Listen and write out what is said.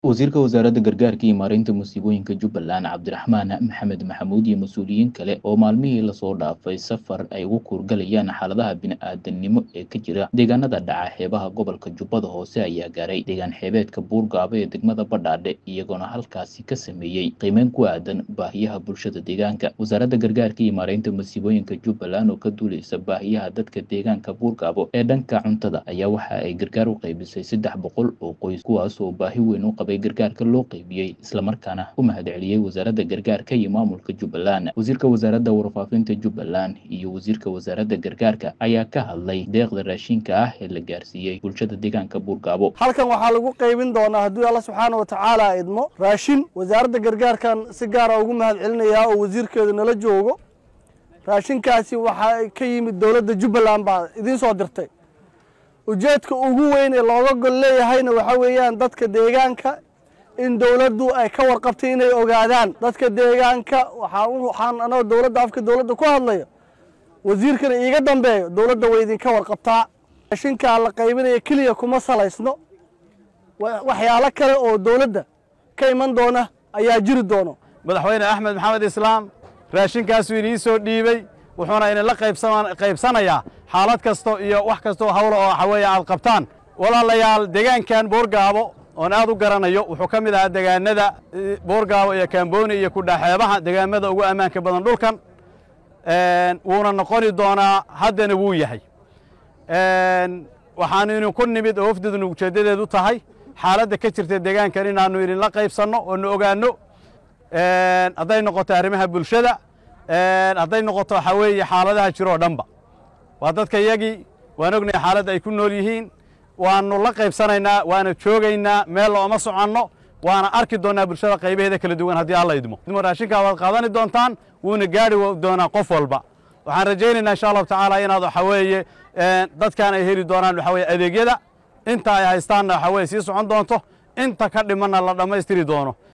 wasiirka wasaaradda gargaarka iyo maareynta musiibooyinka jubbaland cabdiraxmaan maxamed maxamuud iyo mas-uuliyiin kale oo maalmihii lasoo dhaafay safar ay ugu kuurgalayaan xaaladaha bini-aadanimo ee ka jira deegaanada dhaca xeebaha gobolka jubbada hoose ayaa gaaray deegaan xeebeedka buurgaabo ee degmada badhaadhe iyagoona halkaasi ka sameeyey qiimeyn ku aadan baahiyaha bulshada deegaanka wasaaradda gargaarka iyo maareynta musiibooyinka jubbaland oo ka duuleysa baahiyaha dadka deegaanka buurgaabo ee dhanka cuntada ayaa waxa ay gargaar u qaybisay saddex boqol oo qoys kuwaas oo baahi weyn u qabay gargaarka loo qaybiyey islamarkaana u mahadceliyey wasaaradda gargaarka iyo maamulka jubbaland wasiirka wasaaradda warfaafinta jubbaland iyo wasiirka wasaaradda gargaarka ayaa ka hadlay deeqda raashinka ah ee la gaarsiiyey bulshada deegaanka buurgaabo halkan waxaa lagu qaybin doonaa hadduu alla subxaana wa tacaala idmo raashin wasaaradda gargaarkan si gaara ugu mahad celinayaa oo wasiirkeedu nala joogo raashinkaasi waxaa ka yimid dowladda jubbaland baa idiin soo dirtay ujeedka ugu weyn ee looga gol leeyahayna waxaa weeyaan dadka deegaanka in dowladdu ay ka warqabtay inay ogaadaan dadka deegaanka waxaan anagoo dowladda afka dowladda ku hadlayo wasiirkana iiga dambeeyo dowladda way idinka warqabtaa raashinkaa la qaybinaya keliya kuma salaysno waxyaalo kale oo dowladda ka iman doona ayaa jiri doono madaxweyne axmed maxamed islaam raashinkaasuu inii soo dhiibey wuxuuna idinla qaybsanayaa xaalad kasto iyo wax kastoo hawlo oo waxaweeye aad qabtaan walaalayaal deegaankan boorgaabo oon aad u garanayo wuxuu ka mid ahaa degaanada boorgaabo iyo kaambooni iyo kudhaxeebaha degaamada ugu ammaanka badan dhulkan wuuna noqoni doonaa haddana wuu yahay waxaanu idinku nimid oo wafdiduna ujeeddadeedu tahay xaaladda ka jirta deegaankan inaannu idinla qaybsanno oo nu ogaanno hadday noqoto arrimaha bulshada hadday noqoto waxaa weeye xaaladaha jiro oo dhanba waa dadka yagii waan ognahay xaaladda ay ku nool yihiin waannu la qaybsanaynaa waana joogaynaa meel looma soconno waana arki doonnaa bulshada qaybaheeda kala duwan haddii alla idmo raashinkaa waad qaadani doontaan wuuna gaari doonaa qof walba waxaan rajaynaynaa insha allahu tacaala inaad waxaa weeye dadkan ay heli doonaan waxaa weye adeegyada inta ay haystaanna waxaa weye sii socon doonto inta ka dhimanna la dhammaystiri doono